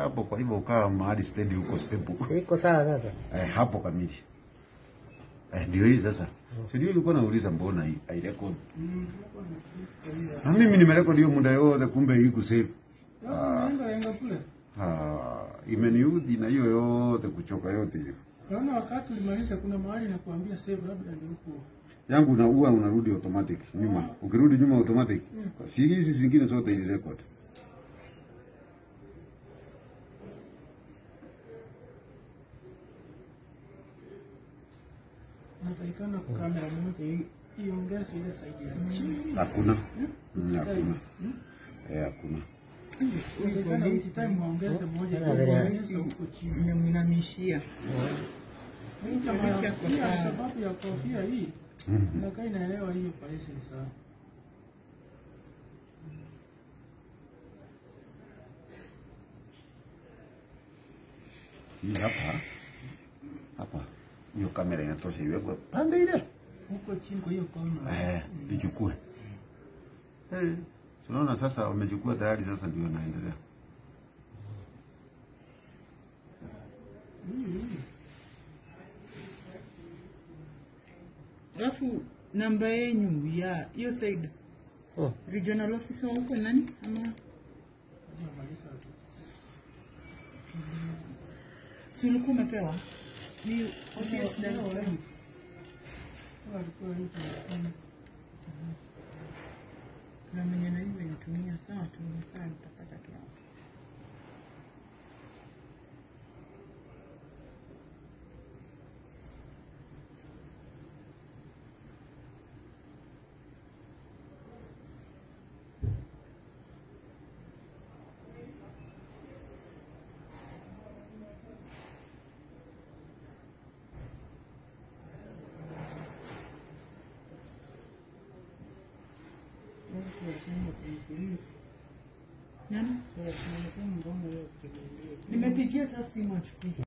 hapo, kwa hivyo ukawa mahali steady huko step huko. Siko sawa sasa. Eh, hapo kamili. Eh, ndio hii sasa. Si ndio ulikuwa nauliza mbona hii hairekodi? Na mimi nimerekodi hiyo muda yote kumbe hii kusave. Ah, Lenga kule. ah, imeniudhi na hiyo yote kuchoka yote hiyo. Naona wakati ulimaliza kuna mahali na kuambia save labda ndio huko. Yangu na huwa unarudi automatic nyuma. Ukirudi nyuma automatic. Si hizi zingine zote ili record. Natakikana kamera moja hii iongezwe ile side ya chini. Hakuna. Mm, Hakuna. Eh, hakuna. Natakikana each time waongeze moja Tena ili vile- waongeze huko chini. Nimemwinamishia. Hii jamaa Kabisa ya- kwa pia sawa. sababu ya kofia hii Mhm. inakaa inaelewa hii operation sana. Hii hapa. Hapa. Hiyo kamera inatosha iwekwe pande ile. Huko chini kwa hiyo kona. Eh, ichukue. Eh, si unaona sasa wamechukua tayari sasa ndio naendelea. Hii hii. Alafu namba yenyu ya hiyo side Oh. regional officer wa huko nani ama Tunamaliza. si ulikuwa umepewa ni office Leo, director. leo. Kama alikuwa hii tunafanya. na mwenye na hiyo inatumia sawa tu sawa tutapata tu hapo. Nani? Nimepigia hata simu achukui.